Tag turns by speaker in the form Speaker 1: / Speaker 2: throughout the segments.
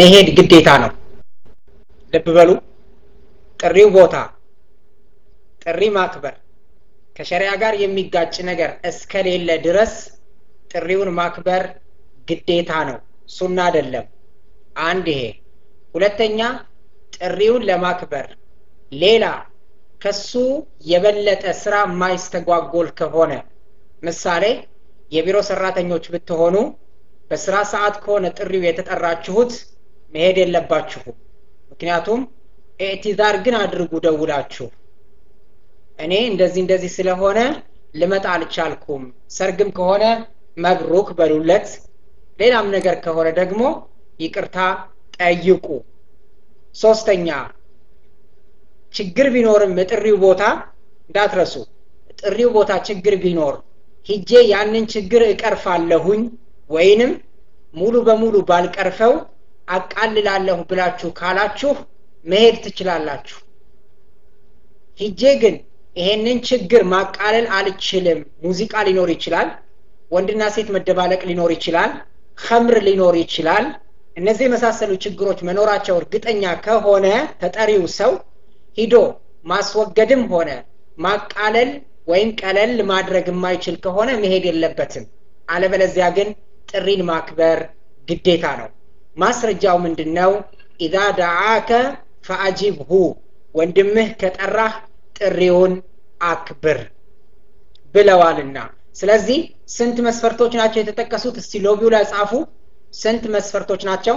Speaker 1: መሄድ ግዴታ ነው ልብ በሉ ጥሪው ቦታ ጥሪ ማክበር ከሸሪያ ጋር የሚጋጭ ነገር እስከሌለ ድረስ ጥሪውን ማክበር ግዴታ ነው ሱና አይደለም አንድ ይሄ ሁለተኛ ጥሪውን ለማክበር ሌላ ከሱ የበለጠ ስራ የማይስተጓጎል ከሆነ ምሳሌ የቢሮ ሰራተኞች ብትሆኑ በስራ ሰዓት ከሆነ ጥሪው የተጠራችሁት መሄድ የለባችሁም ምክንያቱም ኤዕቲዛር ግን አድርጉ ደውላችሁ እኔ እንደዚህ እንደዚህ ስለሆነ ልመጣ አልቻልኩም ሰርግም ከሆነ መብሩክ በሉለት ሌላም ነገር ከሆነ ደግሞ ይቅርታ ጠይቁ ሶስተኛ ችግር ቢኖርም የጥሪው ቦታ እንዳትረሱ ጥሪው ቦታ ችግር ቢኖር ሂጄ ያንን ችግር እቀርፋለሁኝ ወይንም ሙሉ በሙሉ ባልቀርፈው አቃልላለሁ ብላችሁ ካላችሁ መሄድ ትችላላችሁ ሂጄ ግን ይሄንን ችግር ማቃለል አልችልም ሙዚቃ ሊኖር ይችላል ወንድና ሴት መደባለቅ ሊኖር ይችላል ከምር ሊኖር ይችላል እነዚህ የመሳሰሉ ችግሮች መኖራቸው እርግጠኛ ከሆነ ተጠሪው ሰው ሂዶ ማስወገድም ሆነ ማቃለል ወይም ቀለል ማድረግ የማይችል ከሆነ መሄድ የለበትም አለበለዚያ ግን ጥሪን ማክበር ግዴታ ነው ማስረጃው ምንድን ነው ኢዛ ደዓከ ፈአጂብሁ ወንድምህ ከጠራህ ጥሪውን አክብር ብለዋልና ስለዚህ ስንት መስፈርቶች ናቸው የተጠቀሱት እስቲ ሎቢው ላይ ጻፉ ስንት መስፈርቶች ናቸው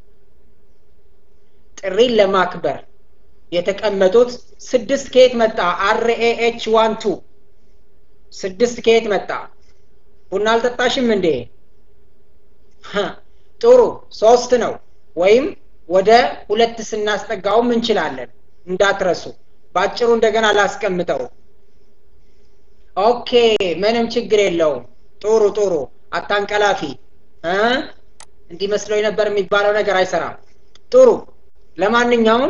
Speaker 1: ጥሪን ለማክበር የተቀመጡት ስድስት ከየት መጣ አርኤኤች ዋን ቱ ስድስት ከየት መጣ ቡና አልጠጣሽም እንዴ ጥሩ ሶስት ነው ወይም ወደ ሁለት ስናስጠጋውም እንችላለን እንዳትረሱ ባጭሩ እንደገና ላስቀምጠው ኦኬ ምንም ችግር የለውም ጥሩ ጥሩ አታንቀላፊ እንዲህ መስለው ነበር የሚባለው ነገር አይሰራም ጥሩ ለማንኛውም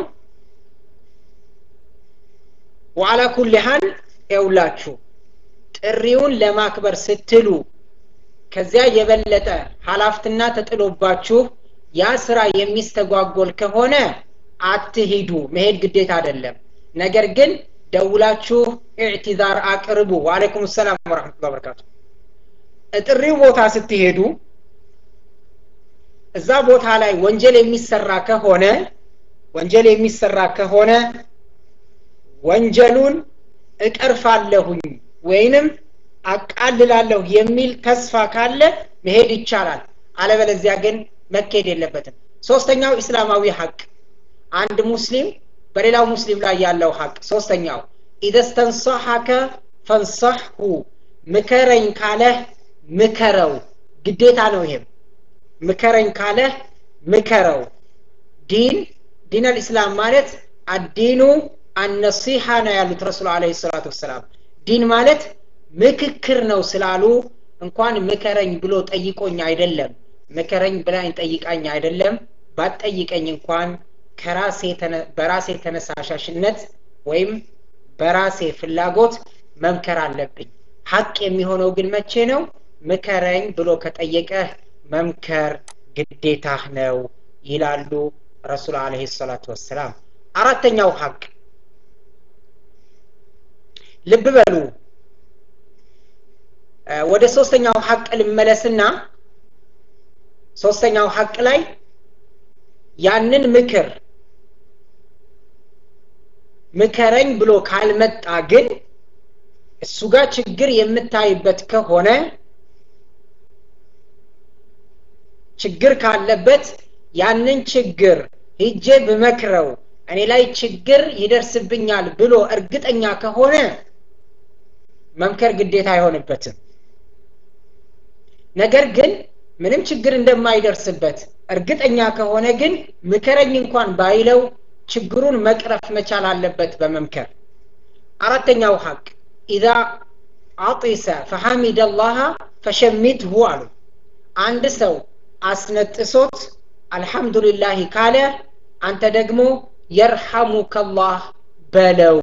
Speaker 1: ዋላ ኩል ሀል የውላችሁ ጥሪውን ለማክበር ስትሉ ከዚያ የበለጠ ሀላፍትና ተጥሎባችሁ ያ ስራ የሚስተጓጎል ከሆነ አትሂዱ መሄድ ግዴታ አይደለም ነገር ግን ደውላችሁ ኢዕቲዛር አቅርቡ ወአለይኩም ሰላም ወረሕመቱላሂ ወበረካቱ ጥሪው ቦታ ስትሄዱ እዛ ቦታ ላይ ወንጀል የሚሰራ ከሆነ ወንጀል የሚሰራ ከሆነ ወንጀሉን እቀርፋለሁኝ ወይንም አቃልላለሁ የሚል ተስፋ ካለ መሄድ ይቻላል አለበለዚያ ግን መካሄድ የለበትም ሶስተኛው እስላማዊ ሀቅ አንድ ሙስሊም በሌላው ሙስሊም ላይ ያለው ሀቅ ሶስተኛው ኢደስተንሰሐከ ፈንሰሕሁ ምከረኝ ካለህ ምከረው ግዴታ ነው ይሄም ምከረኝ ካለህ ምከረው ዲን ዲን አልእስላም ማለት አዲኑ አነሲሐ ነው ያሉት ረሱል አለ ሰላቱ ወሰላም ዲን ማለት ምክክር ነው ስላሉ እንኳን ምከረኝ ብሎ ጠይቆኝ አይደለም ምከረኝ ብላኝ ጠይቃኝ አይደለም ባትጠይቀኝ እንኳን ከራሴ በራሴ ተነሳሻሽነት ወይም በራሴ ፍላጎት መምከር አለብኝ ሀቅ የሚሆነው ግን መቼ ነው ምከረኝ ብሎ ከጠየቀህ መምከር ግዴታህ ነው ይላሉ ረሱል አለህ ሰላቱ ወሰላም አራተኛው ሀቅ ልብ በሉ ወደ ሶስተኛው ሀቅ ልመለስና ሶስተኛው ሀቅ ላይ ያንን ምክር ምከረኝ ብሎ ካልመጣ ግን እሱ ጋር ችግር የምታይበት ከሆነ ችግር ካለበት ያንን ችግር ሂጄ ብመክረው እኔ ላይ ችግር ይደርስብኛል ብሎ እርግጠኛ ከሆነ መምከር ግዴታ አይሆንበትም ነገር ግን ምንም ችግር እንደማይደርስበት እርግጠኛ ከሆነ ግን ምከረኝ እንኳን ባይለው ችግሩን መቅረፍ መቻል አለበት በመምከር አራተኛው ሀቅ ኢዛ አጢሰ ፈሐሚድ አላህ ፈሸሚትሁ አሉ አንድ ሰው አስነጥሶት አልሐምዱሊላህ ካለ አንተ ደግሞ የርሐሙከላህ በለው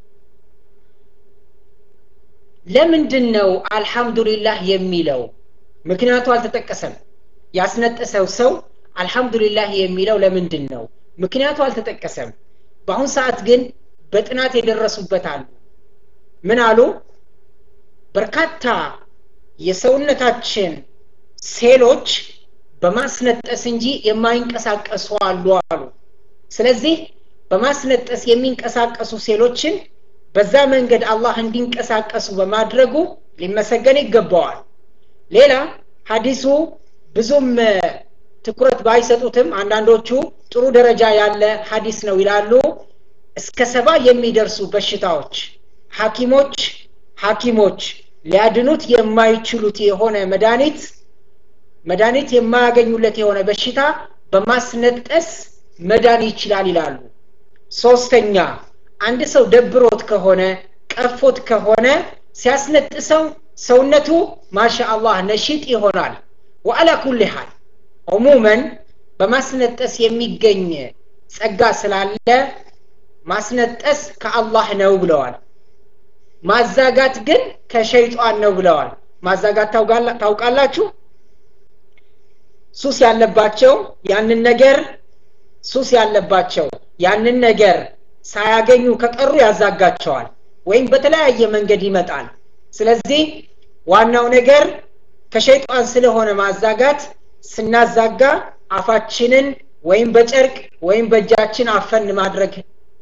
Speaker 1: ለምንድን ነው አልሐምዱሊላህ የሚለው ምክንያቱ አልተጠቀሰም ያስነጠሰው ሰው አልሐምዱሊላህ የሚለው ለምንድን ነው ምክንያቱ አልተጠቀሰም በአሁን ሰዓት ግን በጥናት የደረሱበት አሉ ምን አሉ በርካታ የሰውነታችን ሴሎች በማስነጠስ እንጂ የማይንቀሳቀሱ አሉ አሉ ስለዚህ በማስነጠስ የሚንቀሳቀሱ ሴሎችን በዛ መንገድ አላህ እንዲንቀሳቀሱ በማድረጉ ሊመሰገን ይገባዋል ሌላ ሀዲሱ ብዙም ትኩረት ባይሰጡትም አንዳንዶቹ ጥሩ ደረጃ ያለ ሀዲስ ነው ይላሉ እስከ ሰባ የሚደርሱ በሽታዎች ሐኪሞች ሐኪሞች ሊያድኑት የማይችሉት የሆነ መድኃኒት መድኃኒት የማያገኙለት የሆነ በሽታ በማስነጠስ መዳን ይችላል ይላሉ ሶስተኛ አንድ ሰው ደብሮት ከሆነ ቀፎት ከሆነ ሲያስነጥሰው ሰውነቱ ማሻ አላህ ነሽጥ ይሆናል ወአላ ኩል ሃል ዑሙመን በማስነጠስ የሚገኝ ጸጋ ስላለ ማስነጠስ ከአላህ ነው ብለዋል ማዛጋት ግን ከሸይጣን ነው ብለዋል ማዛጋት ታውቃላችሁ ሱስ ያለባቸው ያንን ነገር ሱስ ያለባቸው ያንን ነገር ሳያገኙ ከቀሩ ያዛጋቸዋል ወይም በተለያየ መንገድ ይመጣል ስለዚህ ዋናው ነገር ከሸይጣን ስለሆነ ማዛጋት ስናዛጋ አፋችንን ወይም በጨርቅ ወይም በእጃችን አፈን ማድረግ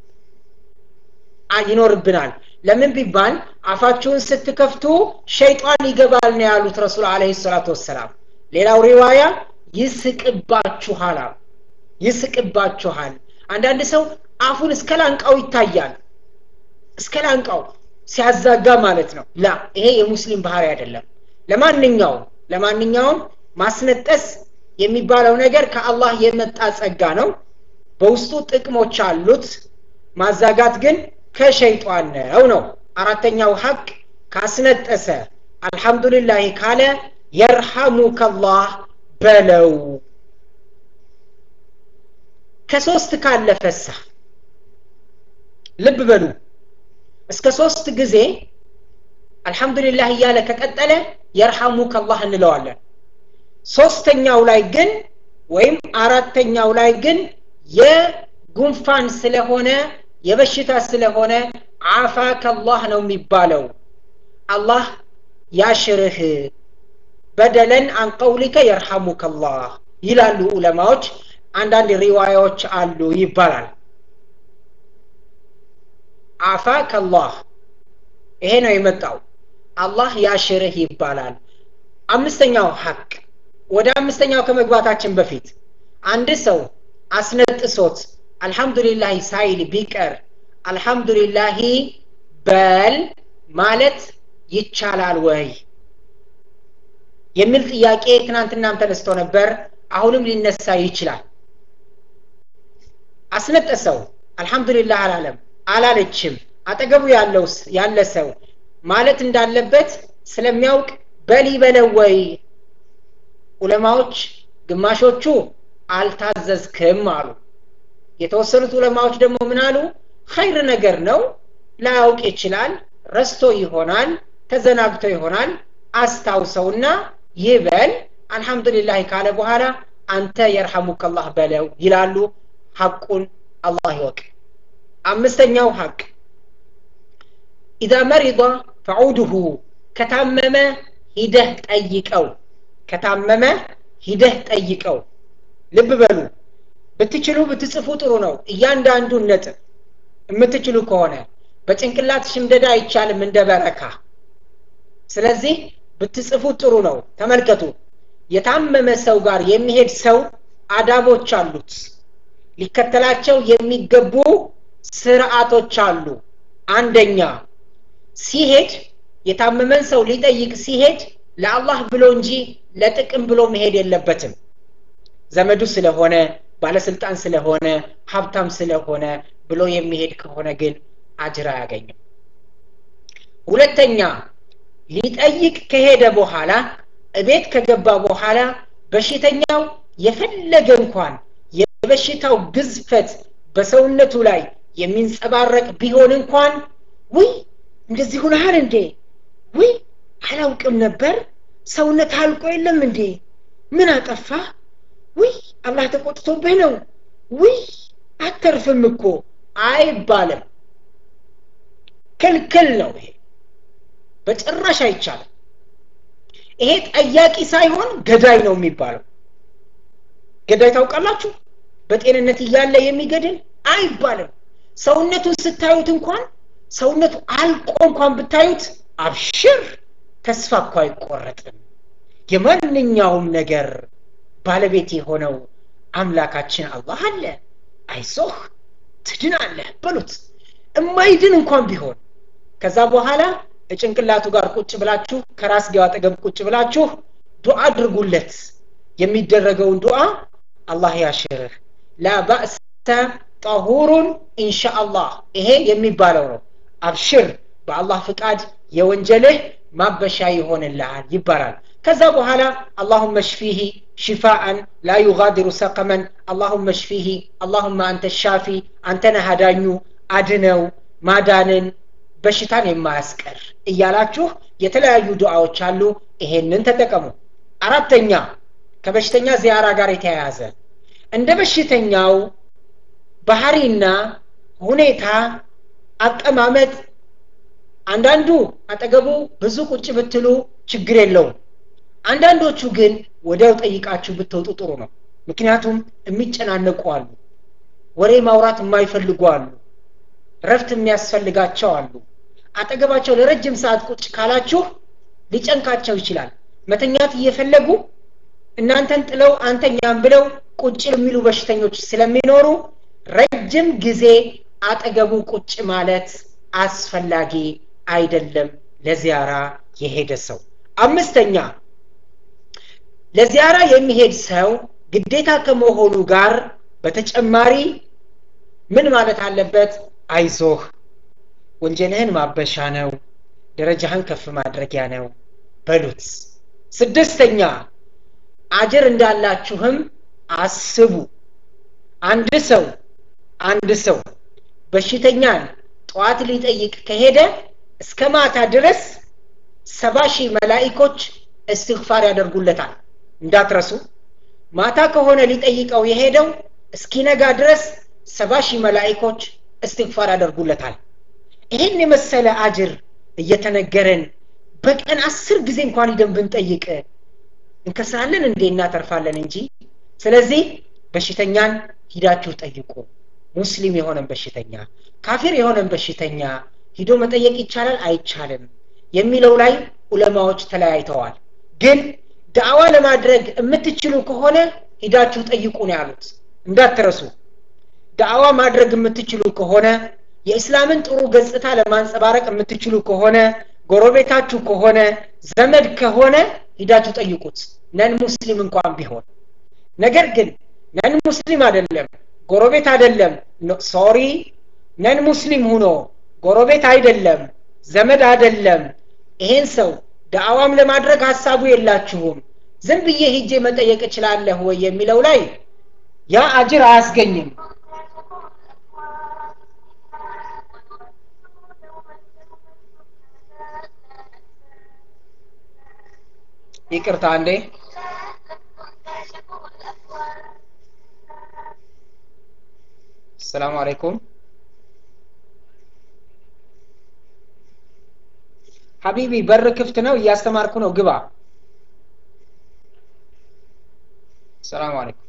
Speaker 1: ይኖርብናል ለምን ቢባል አፋችሁን ስትከፍቱ ሸይጣን ይገባል ነው ያሉት ረሱል አለ ሰላቱ ወሰላም ሌላው ሪዋያ ይስቅባችኋል ይስቅባችኋል አንዳንድ ሰው አፉን እስከ ላንቃው ይታያል እስከ ላንቃው ሲያዛጋ ማለት ነው ላ ይሄ የሙስሊም ባህሪ አይደለም ለማንኛውም ለማንኛውም ማስነጠስ የሚባለው ነገር ከአላህ የመጣ ጸጋ ነው በውስጡ ጥቅሞች አሉት ማዛጋት ግን ከሸይጧን ነው ነው አራተኛው ሀቅ ካስነጠሰ አልሐምዱሊላህ ካለ የርሐሙከላህ በለው ከሶስት ካለፈሳ ልብ በሉ እስከ ሶስት ጊዜ አልሐምዱሊላህ እያለ ከቀጠለ የርሐሙከላህ እንለዋለን ሶስተኛው ላይ ግን ወይም አራተኛው ላይ ግን የጉንፋን ስለሆነ የበሽታ ስለሆነ አፋከላህ ነው የሚባለው አላህ ያሽርህ በደለን አን ቀውሊከ የርሐሙከላህ ይላሉ ዑለማዎች አንዳንድ ሪዋያዎች አሉ ይባላል አፋከላህ ይሄ ነው የመጣው አላህ ያሽርህ ይባላል አምስተኛው ሀቅ ወደ አምስተኛው ከመግባታችን በፊት አንድ ሰው አስነጥሶት አልሐምዱሊላህ ሳይል ቢቀር አልሐምዱሊላህ በል ማለት ይቻላል ወይ የሚል ጥያቄ ትናንትናም ተነስቶ ነበር አሁንም ሊነሳ ይችላል አስነጠሰው አልሐምዱሊላህ አላለም አላለችም አጠገቡ ያለው ያለ ሰው ማለት እንዳለበት ስለሚያውቅ በል ይበለው ወይ ዑለማዎች ግማሾቹ አልታዘዝክም አሉ የተወሰኑት ዑለማዎች ደግሞ ምን አሉ ኸይር ነገር ነው ላያውቅ ይችላል ረስቶ ይሆናል ተዘናግቶ ይሆናል አስታውሰውና ይበል አልሐምዱሊላህ ካለ በኋላ አንተ የርሐሙከላህ በለው ይላሉ ሐቁን አላህ ይወቅ አምስተኛው ሐቅ ኢዛ መሪض ፈዑድሁ ከታመመ ሂደህ ጠይቀው ከታመመ ሂደህ ጠይቀው ልብ በሉ ብትችሉ ብትጽፉ ጥሩ ነው እያንዳንዱን ነጥብ የምትችሉ ከሆነ በጭንቅላት ሽምደዳ አይቻልም እንደ በረካ ስለዚህ ብትጽፉ ጥሩ ነው ተመልከቱ የታመመ ሰው ጋር የሚሄድ ሰው አዳቦች አሉት ሊከተላቸው የሚገቡ ስርዓቶች አሉ አንደኛ ሲሄድ የታመመን ሰው ሊጠይቅ ሲሄድ ለአላህ ብሎ እንጂ ለጥቅም ብሎ መሄድ የለበትም ዘመዱ ስለሆነ ባለስልጣን ስለሆነ ሀብታም ስለሆነ ብሎ የሚሄድ ከሆነ ግን አጅር አያገኝም ሁለተኛ ሊጠይቅ ከሄደ በኋላ እቤት ከገባ በኋላ በሽተኛው የፈለገ እንኳን የበሽታው ግዝፈት በሰውነቱ ላይ የሚንጸባረቅ ቢሆን እንኳን ውይ እንደዚህ ሁነሃል እንዴ ውይ አላውቅም ነበር ሰውነት አልቆ የለም እንዴ ምን አጠፋ ውይ አላህ ተቆጥቶብህ ነው ውይ አተርፍም እኮ አይባልም ክልክል ነው ይሄ በጭራሽ አይቻልም ይሄ ጠያቂ ሳይሆን ገዳይ ነው የሚባለው ገዳይ ታውቃላችሁ በጤንነት እያለ የሚገድል አይባልም ሰውነቱን ስታዩት እንኳን ሰውነቱ አልቆ እንኳን ብታዩት አብሽር ተስፋ እኮ አይቆረጥም የማንኛውም ነገር ባለቤት የሆነው አምላካችን አላህ አለ አይዞህ ትድናለህ በሉት እማይድን እንኳን ቢሆን ከዛ በኋላ ጭንቅላቱ ጋር ቁጭ ብላችሁ ከራስጌው አጠገብ ቁጭ ብላችሁ ዱዓ አድርጉለት የሚደረገውን ዱዓ አላህ ያሽርህ ላ ባእሰ ጠሁሩን ኢንሻአላህ ይሄ የሚባለው ነው አብሽር በአላህ ፍቃድ የወንጀልህ ማበሻ ይሆንልሃል ይባላል ከዛ በኋላ አላሁመ ሽፊህ ሽፋአን ላ ዩጋዲሩ ሰቀመን አላሁመ ሽፊህ አላሁመ አንተ ሻፊ አንተነ አዳኙ አድነው ማዳንን በሽታን የማያስቀር እያላችሁ የተለያዩ ዱዓዎች አሉ ይሄንን ተጠቀሙ አራተኛ ከበሽተኛ ዚያራ ጋር የተያያዘ እንደ በሽተኛው ባህሪና ሁኔታ አቀማመጥ አንዳንዱ አጠገቡ ብዙ ቁጭ ብትሉ ችግር የለውም አንዳንዶቹ ግን ወዲያው ጠይቃችሁ ብትወጡ ጥሩ ነው ምክንያቱም የሚጨናነቁ አሉ ወሬ ማውራት የማይፈልጉ አሉ ረፍት የሚያስፈልጋቸው አሉ አጠገባቸው ለረጅም ሰዓት ቁጭ ካላችሁ ሊጨንቃቸው ይችላል መተኛት እየፈለጉ እናንተን ጥለው አንተኛም ብለው ቁጭ የሚሉ በሽተኞች ስለሚኖሩ ረጅም ጊዜ አጠገቡ ቁጭ ማለት አስፈላጊ አይደለም ለዚያራ የሄደ ሰው አምስተኛ ለዚያራ የሚሄድ ሰው ግዴታ ከመሆኑ ጋር በተጨማሪ ምን ማለት አለበት አይዞህ ወንጀልህን ማበሻ ነው ደረጃህን ከፍ ማድረጊያ ነው በሉት ስድስተኛ አጅር እንዳላችሁም አስቡ አንድ ሰው አንድ ሰው በሽተኛን ጠዋት ሊጠይቅ ከሄደ እስከ ማታ ድረስ ሰባ ሺህ መላኢኮች እስትግፋር ያደርጉለታል እንዳትረሱ ማታ ከሆነ ሊጠይቀው የሄደው እስኪነጋ ድረስ ሰባ ሺህ መላኢኮች እስትግፋር ያደርጉለታል ይህን የመሰለ አጅር እየተነገረን በቀን አስር ጊዜ እንኳን ሂደን ብንጠይቅ እንከስራለን እንዴ እናተርፋለን እንጂ ስለዚህ በሽተኛን ሂዳችሁ ጠይቁ ሙስሊም የሆነን በሽተኛ ካፊር የሆነን በሽተኛ ሂዶ መጠየቅ ይቻላል አይቻልም የሚለው ላይ ዑለማዎች ተለያይተዋል ግን ዳዕዋ ለማድረግ የምትችሉ ከሆነ ሂዳችሁ ጠይቁ ነው ያሉት እንዳትረሱ ዳዕዋ ማድረግ የምትችሉ ከሆነ የእስላምን ጥሩ ገጽታ ለማንጸባረቅ የምትችሉ ከሆነ ጎረቤታችሁ ከሆነ ዘመድ ከሆነ ሂዳችሁ ጠይቁት ነን ሙስሊም እንኳን ቢሆን ነገር ግን ነን ሙስሊም አይደለም ጎረቤት አይደለም ሶሪ ነን ሙስሊም ሁኖ ጎረቤት አይደለም ዘመድ አይደለም ይሄን ሰው ዳዕዋም ለማድረግ ሀሳቡ የላችሁም ዝም ብዬ ሂጄ መጠየቅ እችላለሁ ወይ የሚለው ላይ ያ አጅር አያስገኝም ይቅርታ አንዴ ሰላም አለይኩም ሀቢቢ በር ክፍት ነው እያስተማርኩ ነው ግባ ሰላም አለይኩም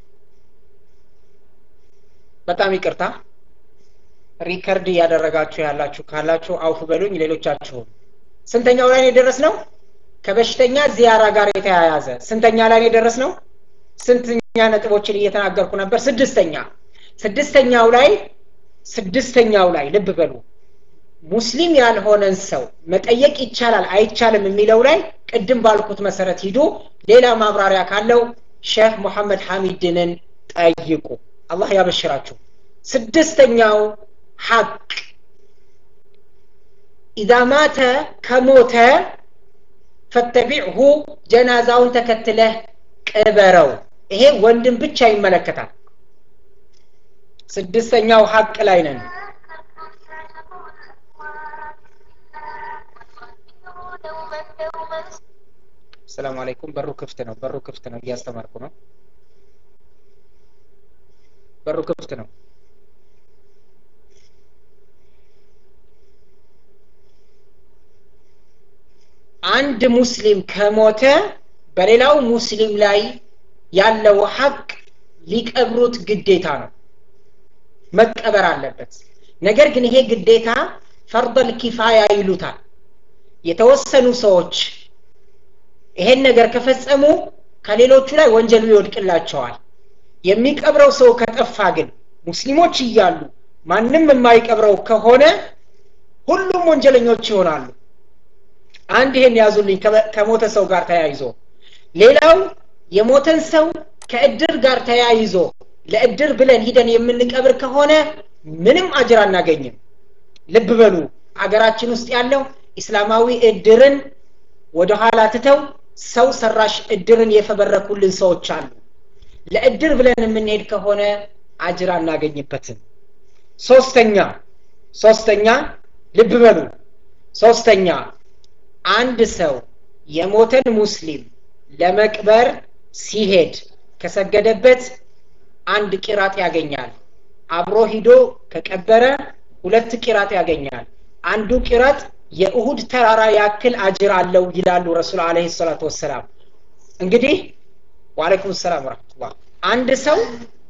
Speaker 1: በጣም ይቅርታ ሪከርድ እያደረጋችሁ ያላችሁ ካላችሁ አውፍ በሉኝ ሌሎቻችሁም ስንተኛው ላይ የደረስ ነው ከበሽተኛ ዚያራ ጋር የተያያዘ ስንተኛ ላይ የደረስ ነው ስንተኛ ነጥቦችን እየተናገርኩ ነበር ስድስተኛ ስድስተኛው ላይ ስድስተኛው ላይ ልብ በሉ ሙስሊም ያልሆነን ሰው መጠየቅ ይቻላል አይቻልም የሚለው ላይ ቅድም ባልኩት መሰረት ሂዱ ሌላ ማብራሪያ ካለው ሼህ ሙሐመድ ሐሚድንን ጠይቁ አላህ ያበሽራችሁ ስድስተኛው ሐቅ ኢዛ ማተ ከሞተ ፈተቢዕሁ ጀናዛውን ተከትለህ ቅበረው ይሄ ወንድም ብቻ ይመለከታል ስድስተኛው ሐቅ ላይ ነን ሰላም አለይኩም በሩ ክፍት ነው በሩ ክፍት ነው እያስተማርኩ ነው በሩ ክፍት ነው አንድ ሙስሊም ከሞተ በሌላው ሙስሊም ላይ ያለው ሀቅ ሊቀብሩት ግዴታ ነው መቀበር አለበት ነገር ግን ይሄ ግዴታ ፈርደል ኪፋያ ይሉታል የተወሰኑ ሰዎች ይሄን ነገር ከፈጸሙ ከሌሎቹ ላይ ወንጀሉ ይወድቅላቸዋል የሚቀብረው ሰው ከጠፋ ግን ሙስሊሞች እያሉ ማንም የማይቀብረው ከሆነ ሁሉም ወንጀለኞች ይሆናሉ አንድ ይሄን ያዙልኝ ከሞተ ሰው ጋር ተያይዞ ሌላው የሞተን ሰው ከእድር ጋር ተያይዞ ለእድር ብለን ሂደን የምንቀብር ከሆነ ምንም አጅር አናገኝም ልብ በሉ አገራችን ውስጥ ያለው ኢስላማዊ እድርን ወደኋላ ትተው ሰው ሰራሽ እድርን የፈበረኩልን ሰዎች አሉ ለእድር ብለን የምንሄድ ከሆነ አጅር አናገኝበትም ሶስተኛ ሶስተኛ ልብ በሉ ሶስተኛ አንድ ሰው የሞተን ሙስሊም ለመቅበር ሲሄድ ከሰገደበት አንድ ቂራጥ ያገኛል አብሮ ሂዶ ከቀበረ ሁለት ቂራጥ ያገኛል አንዱ ቂራጥ የእሁድ ተራራ ያክል አጅር አለው ይላሉ ረሱል አለ ሰላቱ ወሰላም እንግዲህ ዋለይኩም ሰላም ረመቱላ አንድ ሰው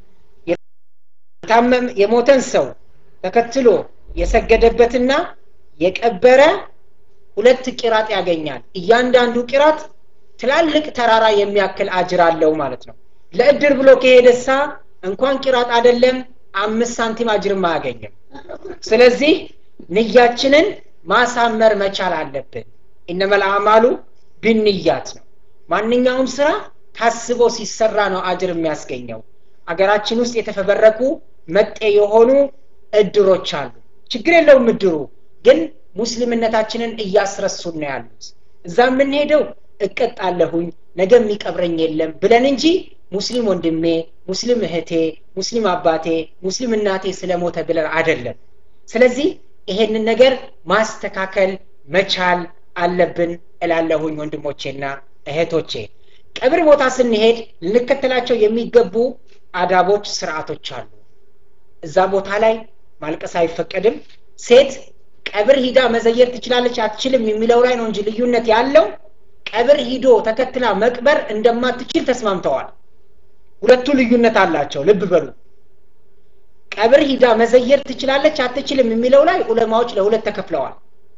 Speaker 1: የታመም የሞተን ሰው ተከትሎ የሰገደበትና የቀበረ ሁለት ቂራጥ ያገኛል እያንዳንዱ ቂራጥ ትላልቅ ተራራ የሚያክል አጅር አለው ማለት ነው ለእድር ብሎ ከሄደሳ እንኳን ቂራጥ አይደለም አምስት ሳንቲም አጅርም አያገኝም ስለዚህ ንያችንን ማሳመር መቻል አለብን ኢነመል አማሉ ብንያት ነው ማንኛውም ስራ ታስቦ ሲሰራ ነው አጅር የሚያስገኘው አገራችን ውስጥ የተፈበረኩ መጤ የሆኑ እድሮች አሉ ችግር የለውም እድሩ ግን ሙስሊምነታችንን እያስረሱን ነው ያሉት እዛ የምንሄደው እቀጣለሁኝ ነገ የሚቀብረኝ የለም ብለን እንጂ ሙስሊም ወንድሜ ሙስሊም እህቴ ሙስሊም አባቴ ሙስሊም እናቴ ስለሞተ ብለን አደለም ስለዚህ ይሄንን ነገር ማስተካከል መቻል አለብን እላለሁኝ ወንድሞቼና እህቶቼ ቀብር ቦታ ስንሄድ ልንከተላቸው የሚገቡ አዳቦች ስርዓቶች አሉ እዛ ቦታ ላይ ማልቀስ አይፈቀድም ሴት ቀብር ሂዳ መዘየር ትችላለች አትችልም የሚለው ላይ ነው እንጂ ልዩነት ያለው ቀብር ሂዶ ተከትላ መቅበር እንደማትችል ተስማምተዋል ሁለቱ ልዩነት አላቸው ልብ በሉ ቀብር ሂዳ መዘየር ትችላለች አትችልም የሚለው ላይ ዑለማዎች ለሁለት ተከፍለዋል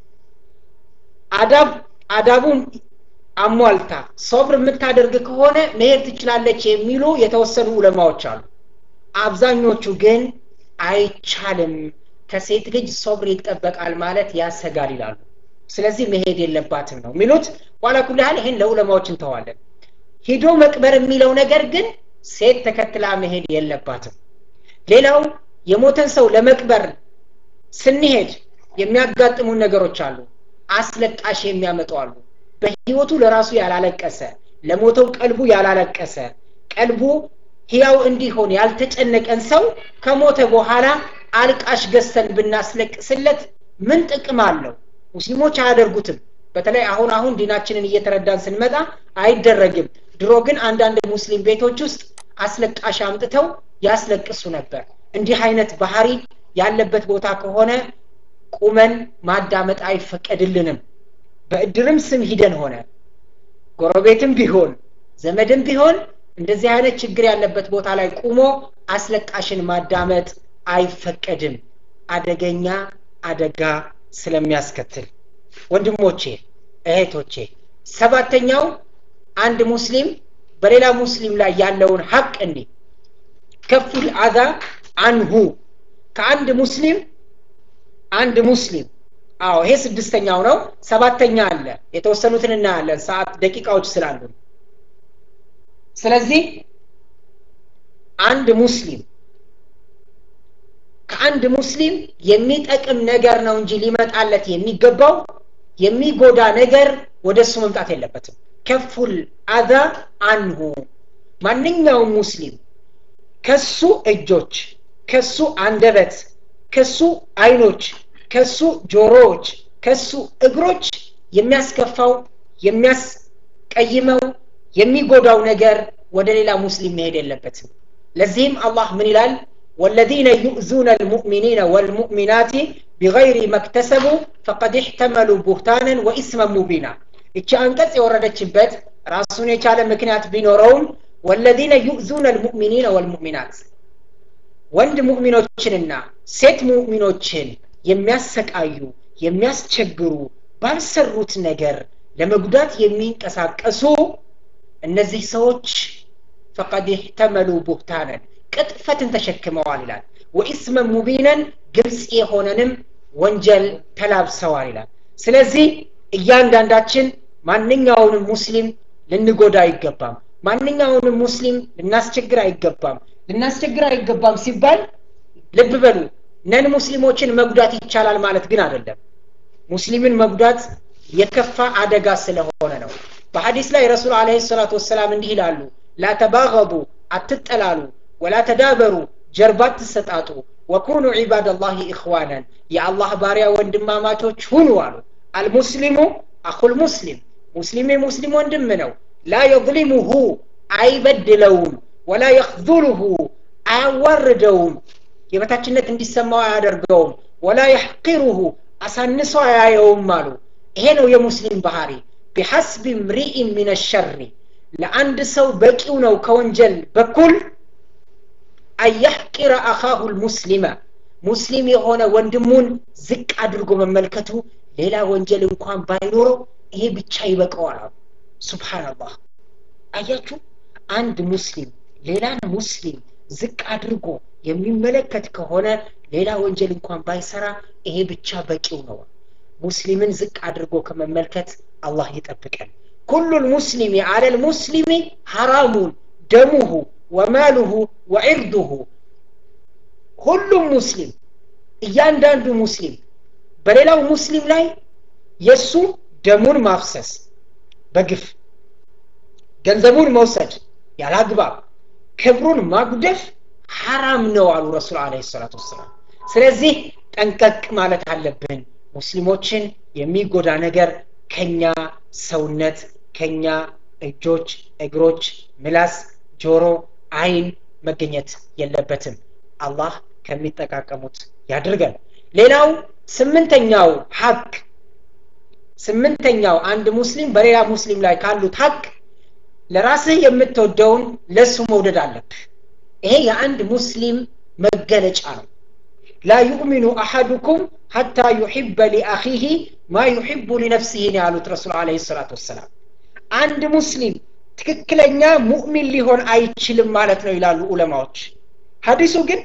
Speaker 1: አዳብ አዳቡን አሟልታ ሶብር የምታደርግ ከሆነ መሄድ ትችላለች የሚሉ የተወሰኑ ዑለማዎች አሉ አብዛኞቹ ግን አይቻልም ከሴት ልጅ ሶብር ይጠበቃል ማለት ያሰጋል ይላሉ ስለዚህ መሄድ የለባትም ነው የሚሉት ዋላ ኩል ያህል ይህን ለዑለማዎች እንተዋለን ሂዶ መቅበር የሚለው ነገር ግን ሴት ተከትላ መሄድ የለባትም ሌላው የሞተን ሰው ለመቅበር ስንሄድ የሚያጋጥሙን ነገሮች አሉ አስለቃሽ የሚያመጡ አሉ በህይወቱ ለራሱ ያላለቀሰ ለሞተው ቀልቡ ያላለቀሰ ቀልቡ ህያው እንዲሆን ያልተጨነቀን ሰው ከሞተ በኋላ አልቃሽ ገዝተን ብናስለቅስለት ምን ጥቅም አለው ሙስሊሞች አያደርጉትም በተለይ አሁን አሁን ዲናችንን እየተረዳን ስንመጣ አይደረግም ድሮ ግን አንዳንድ ሙስሊም ቤቶች ውስጥ አስለቃሽ አምጥተው ያስለቅሱ ነበር እንዲህ አይነት ባህሪ ያለበት ቦታ ከሆነ ቁመን ማዳመጥ አይፈቀድልንም በእድርም ስም ሂደን ሆነ ጎረቤትም ቢሆን ዘመድም ቢሆን እንደዚህ አይነት ችግር ያለበት ቦታ ላይ ቁሞ አስለቃሽን ማዳመጥ አይፈቀድም አደገኛ አደጋ ስለሚያስከትል ወንድሞቼ እህቶቼ ሰባተኛው አንድ ሙስሊም በሌላ ሙስሊም ላይ ያለውን ሀቅ እንዲ ከፉል አዛ አንሁ ከአንድ ሙስሊም አንድ ሙስሊም አዎ ይሄ ስድስተኛው ነው ሰባተኛ አለ የተወሰኑትን እናያለን ሰዓት ደቂቃዎች ስላሉ ስለዚህ አንድ ሙስሊም ከአንድ ሙስሊም የሚጠቅም ነገር ነው እንጂ ሊመጣለት የሚገባው የሚጎዳ ነገር ወደ እሱ መምጣት የለበትም ከፉል አዛ አንሁ ማንኛውም ሙስሊም ከሱ እጆች ከሱ አንደበት ከሱ አይኖች ከሱ ጆሮዎች ከሱ እግሮች የሚያስከፋው የሚያስቀይመው የሚጎዳው ነገር ወደ ሌላ ሙስሊም መሄድ የለበትም ለዚህም አላህ ምን ይላል والذين يؤذون المؤمنين والمؤمنات بغير ما اكتسبوا فقد احتملوا بهتانا وإثما مبينا እቺ አንቀጽ የወረደችበት ራሱን የቻለ ምክንያት ቢኖረውም ወለዚነ ዩእዙነ ልሙእሚኒነ ወልሙእሚናት ወንድ ሙእሚኖችንና ሴት ሙእሚኖችን የሚያሰቃዩ የሚያስቸግሩ ባልሰሩት ነገር ለመጉዳት የሚንቀሳቀሱ እነዚህ ሰዎች ፈቀድ ይሕተመሉ ቡህታነን ቅጥፈትን ተሸክመዋል ይላል ወኢስመን ሙቢነን ግልጽ የሆነንም ወንጀል ተላብሰዋል ይላል ስለዚህ እያንዳንዳችን ማንኛውንም ሙስሊም ልንጎዳ አይገባም ማንኛውንም ሙስሊም ልናስቸግር አይገባም ልናስቸግር አይገባም ሲባል ልብ በሉ ነን ሙስሊሞችን መጉዳት ይቻላል ማለት ግን አይደለም ሙስሊምን መጉዳት የከፋ አደጋ ስለሆነ ነው በሐዲስ ላይ ረሱል አለ ሰላቱ ወሰላም እንዲህ ይላሉ ላተባገቡ አትጠላሉ ወላ ተዳበሩ ጀርባ አትሰጣጡ ወኩኑ ዒባደላህ ኢኽዋናን የአላህ ባሪያ ወንድማማቾች ሁኑ አሉ አልሙስሊሙ አኹል ሙስሊም ሙስሊም የሙስሊም ወንድም ነው ላ የظሊሙሁ አይበድለውም ወላ የኽዙሉሁ አያዋርደውም የበታችነት እንዲሰማው አያደርገውም ወላ የሕቂሩሁ አሳንሶ አያየውም አሉ ይሄ ነው የሙስሊም ባህሪ ቢሐስቢ ምሪኢን ምን ሸሪ ለአንድ ሰው በቂው ነው ከወንጀል በኩል አያሕቂረ አኻሁ ልሙስሊመ ሙስሊም የሆነ ወንድሙን ዝቅ አድርጎ መመልከቱ ሌላ ወንጀል እንኳን ባይኖረው ይሄ ብቻ ይበቀዋል አሉ ሱብሓናላህ አያችሁ አንድ ሙስሊም ሌላን ሙስሊም ዝቅ አድርጎ የሚመለከት ከሆነ ሌላ ወንጀል እንኳን ባይሰራ ይሄ ብቻ በቂው ነው ሙስሊምን ዝቅ አድርጎ ከመመልከት አላህ ይጠብቀን ኩሉ ልሙስሊሚ አለ ልሙስሊሚ ሐራሙን ደሙሁ ወማሉሁ ወዕርዱሁ ሁሉም ሙስሊም እያንዳንዱ ሙስሊም በሌላው ሙስሊም ላይ የእሱ ደሙን ማፍሰስ በግፍ ገንዘቡን መውሰድ ያላግባብ ክብሩን ማጉደፍ ሐራም ነው አሉ ረሱል አለ ሰላት ወሰላም ስለዚህ ጠንቀቅ ማለት አለብን ሙስሊሞችን የሚጎዳ ነገር ከኛ ሰውነት ከኛ እጆች እግሮች ምላስ ጆሮ አይን መገኘት የለበትም አላህ ከሚጠቃቀሙት ያድርገን ሌላው ስምንተኛው ሀቅ ስምንተኛው አንድ ሙስሊም በሌላ ሙስሊም ላይ ካሉት ሀቅ ለራስህ የምትወደውን ለሱ መውደድ አለብህ ይሄ የአንድ ሙስሊም መገለጫ ነው ላ ዩእሚኑ አሐዱኩም ሐታ ዩሕበ ሊአኺህ ማ ዩሕቡ ሊነፍሲህ ነው ያሉት ረሱል አለ ሰላት ወሰላም አንድ ሙስሊም ትክክለኛ ሙእሚን ሊሆን አይችልም ማለት ነው ይላሉ ዑለማዎች ሀዲሱ ግን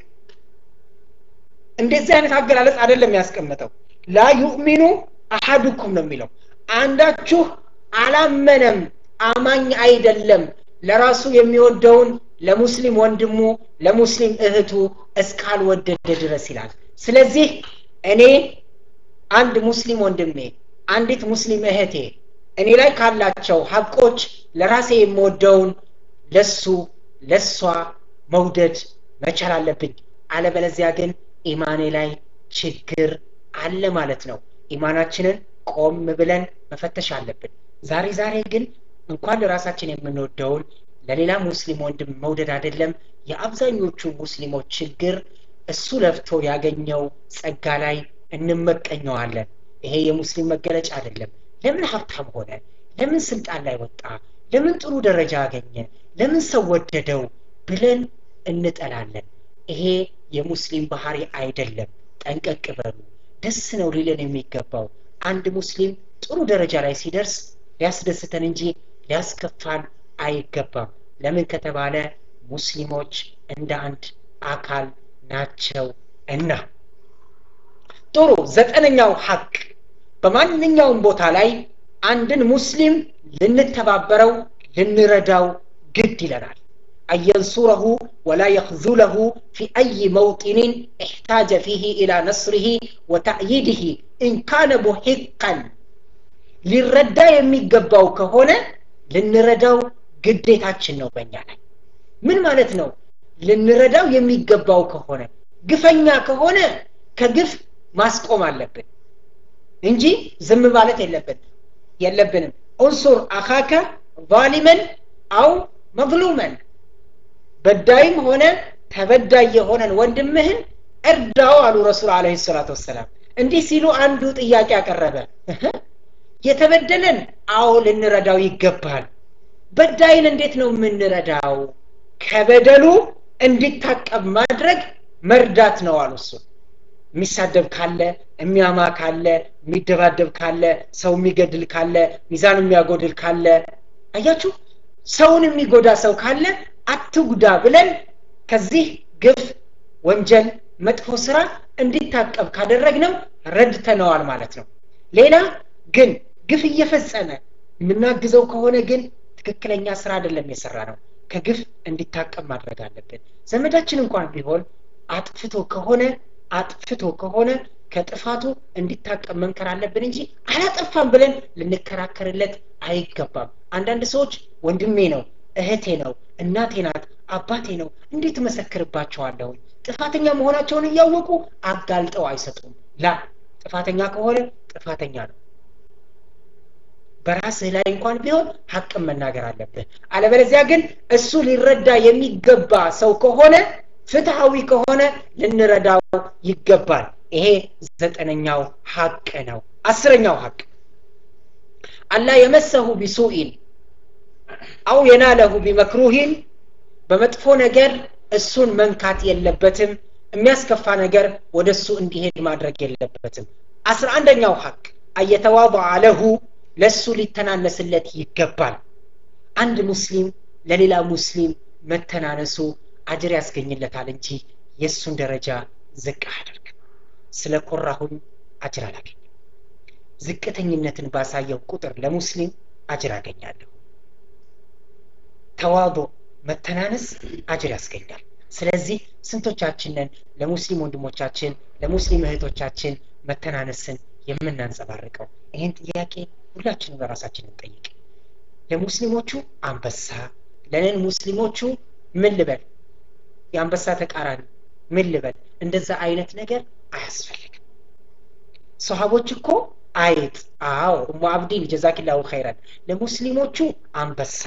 Speaker 1: እንደዚህ አይነት አገላለጽ አይደለም ያስቀመጠው ላ ዩእሚኑ አሐዱኩም ነው የሚለው አንዳችሁ አላመነም አማኝ አይደለም ለራሱ የሚወደውን ለሙስሊም ወንድሙ ለሙስሊም እህቱ እስካልወደደ ድረስ ይላል ስለዚህ እኔ አንድ ሙስሊም ወንድሜ አንዲት ሙስሊም እህቴ እኔ ላይ ካላቸው ሀቆች ለራሴ የምወደውን ለሱ ለሷ መውደድ መቻል አለብኝ አለበለዚያ ግን ኢማኔ ላይ ችግር አለ ማለት ነው ኢማናችንን ቆም ብለን መፈተሽ አለብን ዛሬ ዛሬ ግን እንኳን ለራሳችን የምንወደውን ለሌላ ሙስሊም ወንድም መውደድ አይደለም የአብዛኞቹ ሙስሊሞች ችግር እሱ ለፍቶ ያገኘው ጸጋ ላይ እንመቀኘዋለን ይሄ የሙስሊም መገለጫ አይደለም ለምን ሀብታም ሆነ ለምን ስልጣን ላይ ወጣ ለምን ጥሩ ደረጃ አገኘ ለምን ሰው ወደደው ብለን እንጠላለን ይሄ የሙስሊም ባህሪ አይደለም ጠንቀቅ በሉ ደስ ነው ሊለን የሚገባው አንድ ሙስሊም ጥሩ ደረጃ ላይ ሲደርስ ሊያስደስተን እንጂ ሊያስከፋን አይገባም ለምን ከተባለ ሙስሊሞች እንደ አንድ አካል ናቸው እና ጥሩ ዘጠነኛው ሀቅ በማንኛውም ቦታ ላይ አንድን ሙስሊም ልንተባበረው ልንረዳው ግድ ይለናል أن ينصره ولا يخذله في أي موطن احتاج فيه إلى نصره وتأييده إن كان محقا ሊረዳ የሚገባው ከሆነ ልንረዳው ግዴታችን ነው በእኛ ላይ ምን ማለት ነው ልንረዳው የሚገባው ከሆነ ግፈኛ ከሆነ ከግፍ ማስቆም አለብን እንጂ ዝም ማለት የለብን የለብንም ኡንሱር አኻከ ዛሊመን አው መظሉመን በዳይም ሆነ ተበዳይ የሆነን ወንድምህን እርዳው አሉ ረሱል አለ ሰላቱ ወሰላም እንዲህ ሲሉ አንዱ ጥያቄ አቀረበ የተበደለን አዎ ልንረዳው ይገባል በዳይን እንዴት ነው የምንረዳው ከበደሉ እንዲታቀብ ማድረግ መርዳት ነው አሉ እሱ የሚሳደብ ካለ የሚያማ ካለ የሚደባደብ ካለ ሰው የሚገድል ካለ ሚዛን የሚያጎድል ካለ አያችሁ ሰውን የሚጎዳ ሰው ካለ አትጉዳ ብለን ከዚህ ግፍ ወንጀል መጥፎ ስራ እንዲታቀብ ካደረግነው ረድተነዋል ማለት ነው ሌላ ግን ግፍ እየፈጸመ የምናግዘው ከሆነ ግን ትክክለኛ ስራ አይደለም የሰራ ነው ከግፍ እንዲታቀብ ማድረግ አለብን ዘመዳችን እንኳን ቢሆን አጥፍቶ ከሆነ አጥፍቶ ከሆነ ከጥፋቱ እንዲታቀብ መምከር አለብን እንጂ አላጠፋም ብለን ልንከራከርለት አይገባም አንዳንድ ሰዎች ወንድሜ ነው እህቴ ነው እናቴ ናት አባቴ ነው እንዴት እመሰክርባቸዋለሁ ጥፋተኛ መሆናቸውን እያወቁ አጋልጠው አይሰጡም ላ ጥፋተኛ ከሆነ ጥፋተኛ ነው በራስህ ላይ እንኳን ቢሆን ሀቅም መናገር አለብህ አለበለዚያ ግን እሱ ሊረዳ የሚገባ ሰው ከሆነ ፍትሐዊ ከሆነ ልንረዳው ይገባል ይሄ ዘጠነኛው ሀቅ ነው አስረኛው ሀቅ አላ የመሰሁ ቢሱኢን አው የናለሁ ቢመክሩሂን በመጥፎ ነገር እሱን መንካት የለበትም የሚያስከፋ ነገር ወደ እሱ እንዲሄድ ማድረግ የለበትም አስራ አንደኛው ሀቅ አየተዋض ለሁ ለእሱ ሊተናነስለት ይገባል አንድ ሙስሊም ለሌላ ሙስሊም መተናነሱ አጅር ያስገኝለታል እንጂ የእሱን ደረጃ ዝቅ አያደርግም ስለ ኮራሁኝ አጅር አላገኝም ዝቅተኝነትን ባሳየው ቁጥር ለሙስሊም አጅር አገኛለሁ ተዋዶ መተናነስ አጅር ያስገኛል ስለዚህ ስንቶቻችንን ለሙስሊም ወንድሞቻችን ለሙስሊም እህቶቻችን መተናነስን የምናንጸባርቀው ይህን ጥያቄ ሁላችንም ለራሳችን እንጠይቅ ለሙስሊሞቹ አንበሳ ለነን ሙስሊሞቹ ምን ልበል የአንበሳ ተቃራኒ ምን ልበል እንደዛ አይነት ነገር አያስፈልግም ሰሃቦች እኮ አይጥ አዎ እሙ አብዲን ጀዛኪላሁ ኸይረን ለሙስሊሞቹ አንበሳ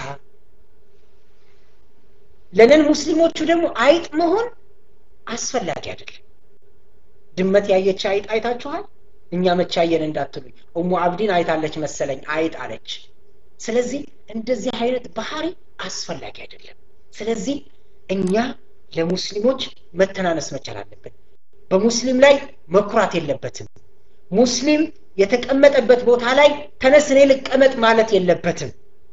Speaker 1: ለነን ሙስሊሞቹ ደግሞ አይጥ መሆን አስፈላጊ አይደለም ድመት ያየች አይጥ አይታችኋል እኛ መቻየን እንዳትሉኝ እሙ አብዲን አይታለች መሰለኝ አይጥ አለች ስለዚህ እንደዚህ አይነት ባህሪ አስፈላጊ አይደለም ስለዚህ እኛ ለሙስሊሞች መተናነስ መቻል አለብን በሙስሊም ላይ መኩራት የለበትም ሙስሊም የተቀመጠበት ቦታ ላይ ተነስ እኔ ልቀመጥ ማለት የለበትም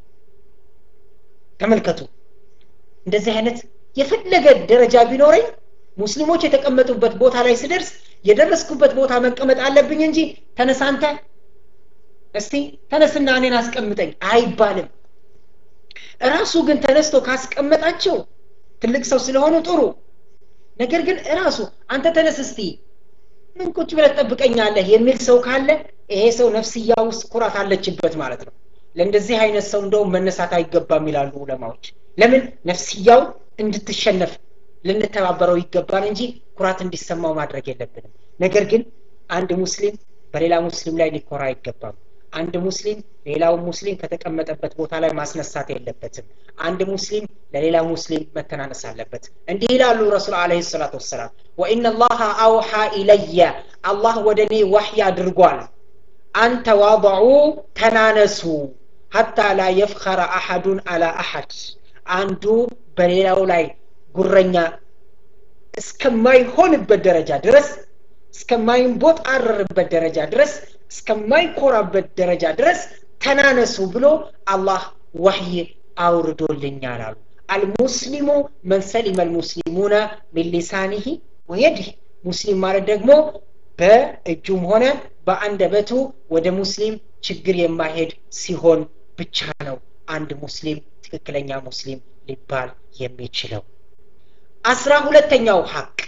Speaker 1: ተመልከቱ እንደዚህ አይነት የፈለገ ደረጃ ቢኖረኝ ሙስሊሞች የተቀመጡበት ቦታ ላይ ስደርስ የደረስኩበት ቦታ መቀመጥ አለብኝ እንጂ ተነሳንተ እስቲ ተነስና እኔን አስቀምጠኝ አይባልም እራሱ ግን ተነስቶ ካስቀመጣቸው ትልቅ ሰው ስለሆኑ ጥሩ ነገር ግን እራሱ አንተ ተነስ እስቲ ምን ቁጭ ብለህ ትጠብቀኛለህ የሚል ሰው ካለ ይሄ ሰው ነፍስያ ውስጥ ኩራት አለችበት ማለት ነው ለእንደዚህ አይነት ሰው እንደውም መነሳት አይገባም ይላሉ ዑለማዎች ለምን ነፍስያው እንድትሸነፍ ልንተባበረው ይገባል እንጂ ኩራት እንዲሰማው ማድረግ የለብንም ነገር ግን አንድ ሙስሊም በሌላ ሙስሊም ላይ ሊኮራ አይገባም አንድ ሙስሊም ሌላው ሙስሊም ከተቀመጠበት ቦታ ላይ ማስነሳት የለበትም አንድ ሙስሊም ለሌላ ሙስሊም መተናነስ አለበት እንዲህ ይላሉ ረሱል አለ ሰላት ወሰላም ወኢነ ላሀ አውሓ ኢለየ አላህ ወደ እኔ ዋሕይ አድርጓል አንተ ዋضዑ ተናነሱ ሀታ ላ የፍኸረ አሐዱን አላ አሐድ አንዱ በሌላው ላይ ጉረኛ እስከማይሆንበት ደረጃ ድረስ እስከማይንቦጣረርበት ደረጃ ድረስ እስከማይኮራበት ደረጃ ድረስ ተናነሱ ብሎ አላህ ወህይ አውርዶልኛል አሉ አልሙስሊሙ መን ሰሊመ ልሙስሊሙነ ሚን ሊሳኒህ ወየዲህ ሙስሊም ማለት ደግሞ በእጁም ሆነ በአንደበቱ ወደ ሙስሊም ችግር የማሄድ ሲሆን ብቻ ነው አንድ ሙስሊም ትክክለኛ ሙስሊም ሊባል የሚችለው አስራ ሁለተኛው ሀቅ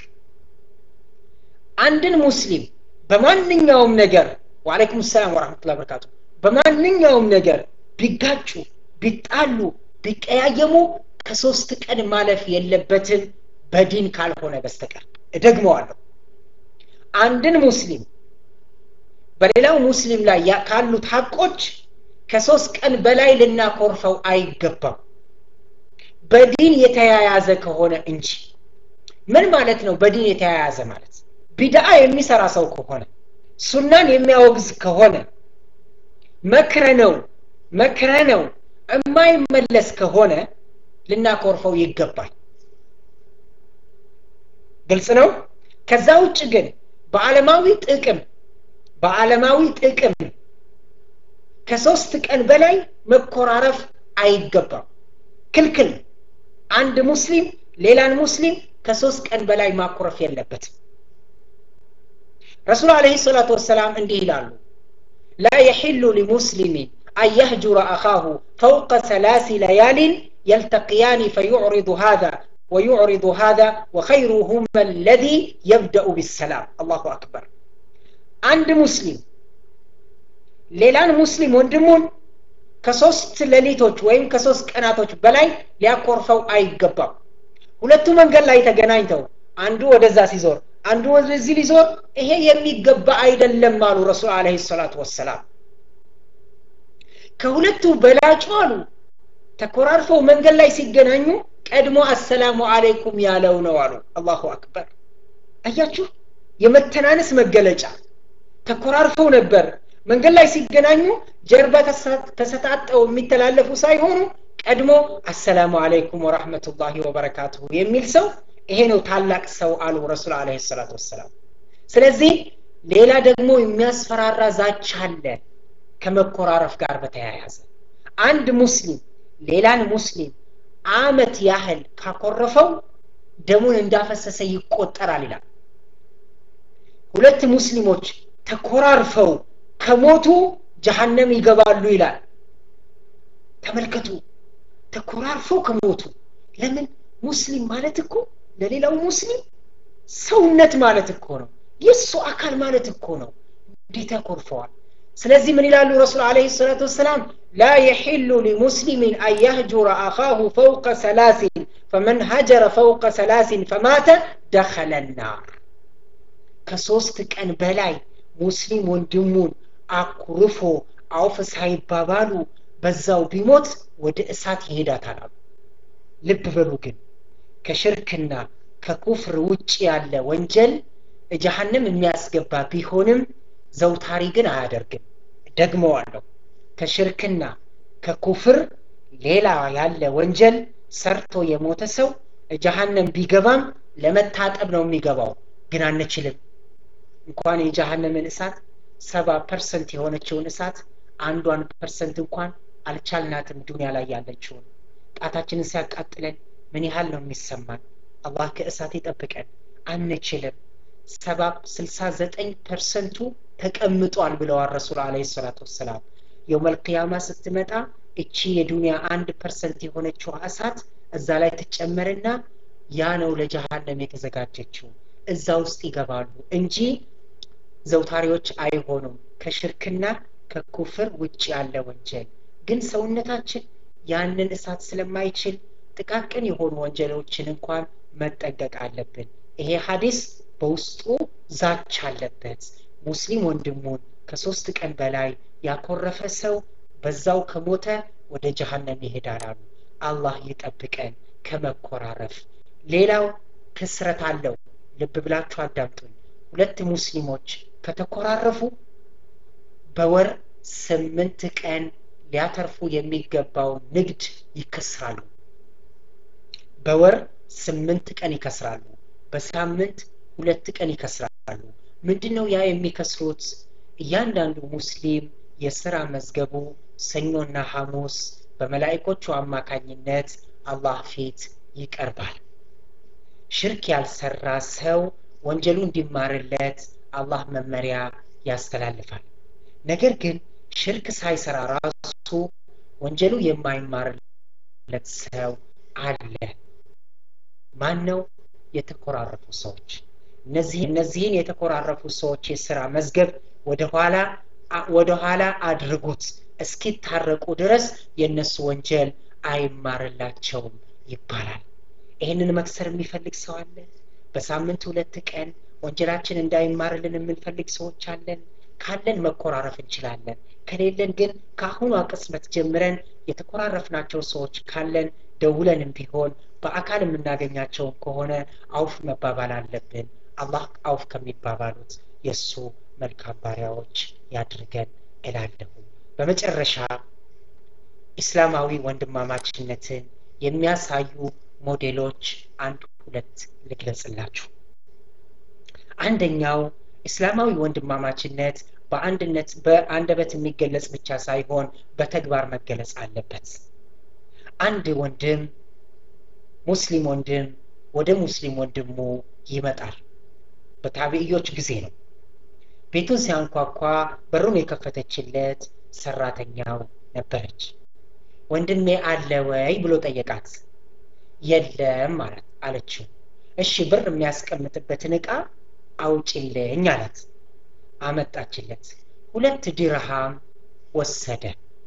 Speaker 1: አንድን ሙስሊም በማንኛውም ነገር ወአለይኩም ሰላም ወረመቱላ በረካቱ በማንኛውም ነገር ቢጋጩ ቢጣሉ ቢቀያየሙ ከሶስት ቀን ማለፍ የለበትም በዲን ካልሆነ በስተቀር እደግመዋለሁ አንድን ሙስሊም በሌላው ሙስሊም ላይ ካሉት ሀቆች ከሶስት ቀን በላይ ልናኮርፈው አይገባም በዲን የተያያዘ ከሆነ እንጂ ምን ማለት ነው በዲን የተያያዘ ማለት ቢድአ የሚሰራ ሰው ከሆነ ሱናን የሚያወግዝ ከሆነ መክረ ነው መክረ ነው የማይመለስ ከሆነ ልናኮርፈው ይገባል ግልጽ ነው ከዛ ውጭ ግን በዓለማዊ ጥቅም በዓለማዊ ጥቅም ከሶስት ቀን በላይ መኮራረፍ አይገባም ክልክል አንድ ሙስሊም ሌላን ሙስሊም ከሶስት ቀን በላይ ማኩረፍ የለበትም ረሱል አለህ ሰላቱ ወሰላም እንዲህ ይላሉ ላ የሕሉ ሊሙስሊሚን أن يهجر أخاه فوق ثلاث ليال يلتقيان فيعرض هذا ويعرض هذا وخيرهما الذي يبدأ بالسلام الله أكبر عند مسلم ሌላን ሙስሊም ወንድሙን ከሶስት ሌሊቶች ወይም ከሶስት ቀናቶች በላይ ሊያኮርፈው አይገባም ሁለቱ መንገድ ላይ ተገናኝተው አንዱ ወደዛ ሲዞር አንዱ ወደዚህ ሊዞር ይሄ የሚገባ አይደለም አሉ ረሱል አለ ሰላቱ ወሰላም ከሁለቱ በላጩ አሉ ተኮራርፈው መንገድ ላይ ሲገናኙ ቀድሞ አሰላሙ አለይኩም ያለው ነው አሉ አላሁ አክበር አያችሁ የመተናነስ መገለጫ ተኮራርፈው ነበር መንገድ ላይ ሲገናኙ ጀርባ ተሰጣጠው የሚተላለፉ ሳይሆኑ ቀድሞ አሰላሙ አለይኩም ወራህመቱላሂ ወበረካቱሁ የሚል ሰው ይሄ ነው ታላቅ ሰው አሉ ረሱል አለ ሰላት ወሰላም ስለዚህ ሌላ ደግሞ የሚያስፈራራ ዛቻ አለ ከመኮራረፍ ጋር በተያያዘ አንድ ሙስሊም ሌላን ሙስሊም አመት ያህል ካኮረፈው ደሙን እንዳፈሰሰ ይቆጠራል ይላል ሁለት ሙስሊሞች ተኮራርፈው ከሞቱ ጀሃነም ይገባሉ ይላል ተመልከቱ ተኮራርፈው ከሞቱ ለምን ሙስሊም ማለት እኮ ለሌላው ሙስሊም ሰውነት ማለት እኮ ነው የእሱ አካል ማለት እኮ ነው እንዴት ያኮርፈዋል ስለዚህ ምን ይላሉ ረሱል አለ ሰላቱ ወሰላም ላ የሒሉ ሊሙስሊሚን አን ያህጁረ አኻሁ ፈውቀ ሰላሲን ፈመን ሀጀረ ፈውቀ ሰላሲን ፈማተ ደኸለ ናር ከሶስት ቀን በላይ ሙስሊም ወንድሙን አኩርፎ አውፍ ሳይባባሉ በዛው ቢሞት ወደ እሳት ይሄዳታል አሉ ልብ በሉ ግን ከሽርክና ከኩፍር ውጭ ያለ ወንጀል ጀሃንም የሚያስገባ ቢሆንም ዘውታሪ ግን አያደርግም ደግመዋለሁ ከሽርክና ከኩፍር ሌላ ያለ ወንጀል ሰርቶ የሞተ ሰው ጀሃነም ቢገባም ለመታጠብ ነው የሚገባው ግን አንችልም እንኳን የጀሃነምን እሳት ሰባ ፐርሰንት የሆነችውን እሳት አንዷን ፐርሰንት እንኳን አልቻልናትም ዱኒያ ላይ ያለችውን ጣታችንን ሲያቃጥለን ምን ያህል ነው የሚሰማን አላህ ከእሳት ይጠብቀን አንችልም ሰባ ስልሳ ዘጠኝ ፐርሰንቱ ተቀምጧል ብለዋል ረሱል አለ ሰላት ወሰላም የውመልቅያማ ስትመጣ እቺ የዱኒያ አንድ ፐርሰንት የሆነችው እሳት እዛ ላይ ትጨመርና ያ ነው ለጀሃነም የተዘጋጀችው እዛ ውስጥ ይገባሉ እንጂ ዘውታሪዎች አይሆኑም ከሽርክና ከኩፍር ውጭ ያለ ወንጀል ግን ሰውነታችን ያንን እሳት ስለማይችል ጥቃቅን የሆኑ ወንጀሎችን እንኳን መጠንቀቅ አለብን ይሄ ሀዲስ በውስጡ ዛች አለበት ሙስሊም ወንድሙን ከሶስት ቀን በላይ ያኮረፈ ሰው በዛው ከሞተ ወደ ጀሃነም ይሄዳል አሉ አላህ ይጠብቀን ከመኮራረፍ ሌላው ክስረት አለው ልብ ብላችሁ አዳምጡኝ ሁለት ሙስሊሞች ከተኮራረፉ በወር ስምንት ቀን ሊያተርፉ የሚገባውን ንግድ ይከስራሉ በወር ስምንት ቀን ይከስራሉ በሳምንት ሁለት ቀን ይከስራሉ ምንድን ነው ያ የሚከስሩት እያንዳንዱ ሙስሊም የስራ መዝገቡ ሰኞና ሐሙስ በመላይኮቹ አማካኝነት አላህ ፊት ይቀርባል ሽርክ ያልሰራ ሰው ወንጀሉ እንዲማርለት አላህ መመሪያ ያስተላልፋል ነገር ግን ሽርክ ሳይሰራ ራሱ ወንጀሉ የማይማርለት ሰው አለ ማን ነው የተኮራረፉ ሰዎች እነዚህ እነዚህን የተኮራረፉ ሰዎች የስራ መዝገብ ወደኋላ ወደኋላ አድርጉት እስኪታረቁ ድረስ የእነሱ ወንጀል አይማርላቸውም ይባላል ይህንን መክሰር የሚፈልግ ሰው አለ በሳምንት ሁለት ቀን ወንጀላችን እንዳይማርልን የምንፈልግ ሰዎች አለን ካለን መኮራረፍ እንችላለን ከሌለን ግን ከአሁኗ ቅጽበት ጀምረን የተኮራረፍናቸው ሰዎች ካለን ደውለንም ቢሆን በአካል የምናገኛቸውን ከሆነ አውፍ መባባል አለብን አላህ አውፍ ከሚባባሉት የእሱ መልካም ባሪያዎች ያድርገን እላለሁ በመጨረሻ ኢስላማዊ ወንድማማችነትን የሚያሳዩ ሞዴሎች አንድ ሁለት ልግለጽላችሁ አንደኛው እስላማዊ ወንድማማችነት በአንድነት በአንደበት የሚገለጽ ብቻ ሳይሆን በተግባር መገለጽ አለበት አንድ ወንድም ሙስሊም ወንድም ወደ ሙስሊም ወንድሙ ይመጣል በታቢዕዮች ጊዜ ነው ቤቱን ሲያንኳኳ በሩን የከፈተችለት ሰራተኛው ነበረች ወንድሜ አለ ወይ ብሎ ጠየቃት የለም ማለት አለችው እሺ ብር የሚያስቀምጥበትን እቃ አውጭልኝ አላት አመጣችለት ሁለት ዲርሃም ወሰደ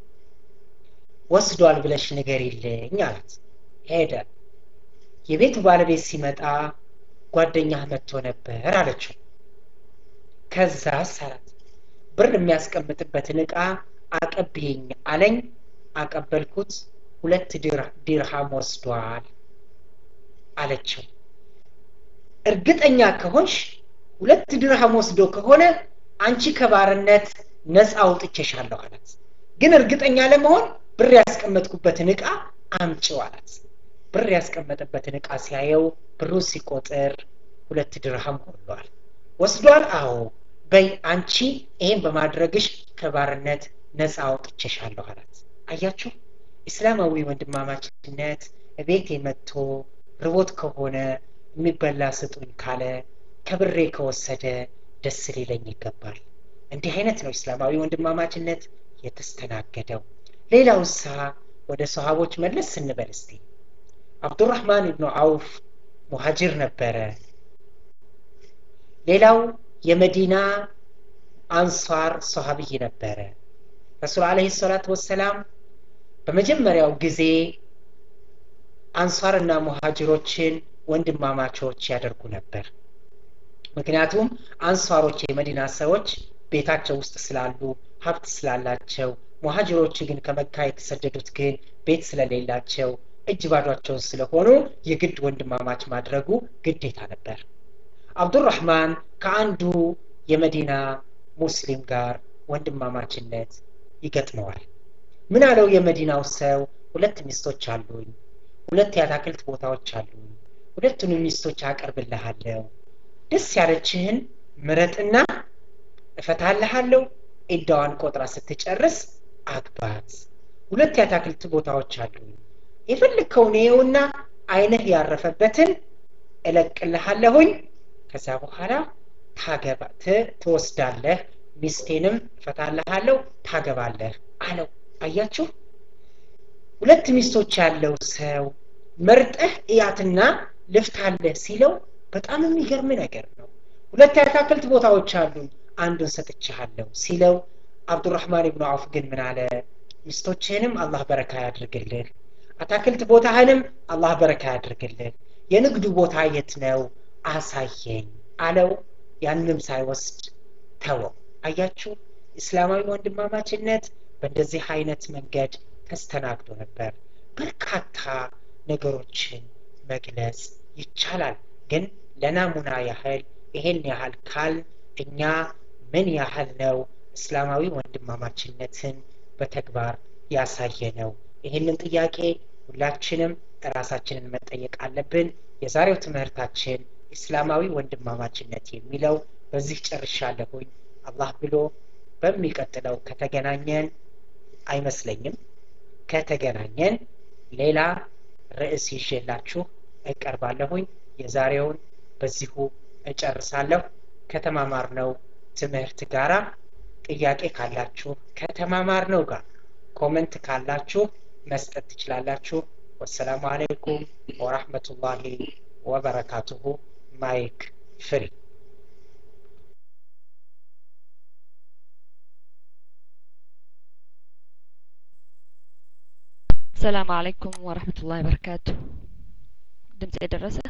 Speaker 1: ወስዷል ብለሽ ንገሪልኝ አላት ሄደ የቤቱ ባለቤት ሲመጣ ጓደኛህ መጥቶ ነበር አለችው ከዛ አላት ብር የሚያስቀምጥበትን እቃ አቀብየኝ አለኝ አቀበልኩት ሁለት ዲርሃም ወስዷል አለችው እርግጠኛ ከሆንሽ ሁለት ድርሃም ወስዶ ከሆነ አንቺ ከባርነት ነፃ አውጥቼሻለሁ አላት ግን እርግጠኛ ለመሆን ብር ያስቀመጥኩበትን እቃ አምጪው አላት ብር ያስቀመጠበትን እቃ ሲያየው ብሩ ሲቆጥር ሁለት ድርሃም ሆኗል ወስዷል አዎ በይ አንቺ ይሄን በማድረግሽ ከባርነት ነፃ አውጥቼሻለሁ አላት አያችሁ እስላማዊ ወንድማማችነት ቤቴ መጥቶ ርቦት ከሆነ የሚበላ ስጡኝ ካለ ከብሬ ከወሰደ ደስ ሊለኝ ይገባል እንዲህ አይነት ነው እስላማዊ ወንድማማችነት የተስተናገደው ሌላው ሳ ወደ ሰሃቦች መለስ ስንበል እስቲ አብዱራህማን ኢብኑ አውፍ ሙሃጅር ነበረ ሌላው የመዲና አንሷር ሰሃብይ ነበረ ረሱል አለህ ሰላት ወሰላም በመጀመሪያው ጊዜ አንሷርና ሙሃጅሮችን ወንድማማቾች ያደርጉ ነበር ምክንያቱም አንሷሮች የመዲና ሰዎች ቤታቸው ውስጥ ስላሉ ሀብት ስላላቸው ሙሃጅሮቹ ግን ከመካ የተሰደዱት ግን ቤት ስለሌላቸው እጅ ባዷቸውን ስለሆኑ የግድ ወንድማማች ማድረጉ ግዴታ ነበር አብዱራህማን ከአንዱ የመዲና ሙስሊም ጋር ወንድማማችነት ይገጥመዋል ምን አለው የመዲናው ሰው ሁለት ሚስቶች አሉኝ ሁለት የአታክልት ቦታዎች አሉኝ ሁለቱንም ሚስቶች አቀርብልሃለሁ ደስ ያለችህን ምረጥና እፈታልሃለሁ ኢዳዋን ቆጥራ ስትጨርስ አግባት ሁለት የአታክልት ቦታዎች አሉኝ የፈለግከውን ይኸውና አይንህ ያረፈበትን እለቅልሃለሁኝ ከዛ በኋላ ታገባ ትወስዳለህ ሚስቴንም እፈታልሃለሁ ታገባለህ አለው አያችሁ ሁለት ሚስቶች ያለው ሰው መርጠህ እያትና ልፍታለህ ሲለው በጣም የሚገርም ነገር ነው ሁለት የአታክልት ቦታዎች አሉኝ አንዱን ሰጥቻለሁ ሲለው አብዱራህማን ብኑ አውፍ ግን ምን አለ ሚስቶችህንም አላህ በረካ ያድርግልህ አታክልት ቦታህንም አላህ በረካ ያድርግልህ የንግዱ ቦታ የት ነው አሳየኝ አለው ያንም ሳይወስድ ተወው አያችሁ እስላማዊ ወንድማማችነት በእንደዚህ አይነት መንገድ ተስተናግዶ ነበር በርካታ ነገሮችን መግለጽ ይቻላል ግን ለናሙና ያህል ይሄን ያህል ካል እኛ ምን ያህል ነው እስላማዊ ወንድማማችነትን በተግባር ያሳየ ነው ይህንን ጥያቄ ሁላችንም ራሳችንን መጠየቅ አለብን የዛሬው ትምህርታችን እስላማዊ ወንድማማችነት የሚለው በዚህ ጨርሻለሁኝ አላህ ብሎ በሚቀጥለው ከተገናኘን አይመስለኝም ከተገናኘን ሌላ ርዕስ ይዤላችሁ እቀርባለሁኝ የዛሬውን በዚሁ እጨርሳለሁ ከተማማር ነው ትምህርት ጋራ ጥያቄ ካላችሁ ከተማማር ነው ጋር ኮመንት ካላችሁ መስጠት ትችላላችሁ ወሰላሙ አለይኩም ወራህመቱላሂ ወበረካቱሁ ማይክ ፍሪ
Speaker 2: السلام عليكم ورحمة الله وبركاته دمت درسة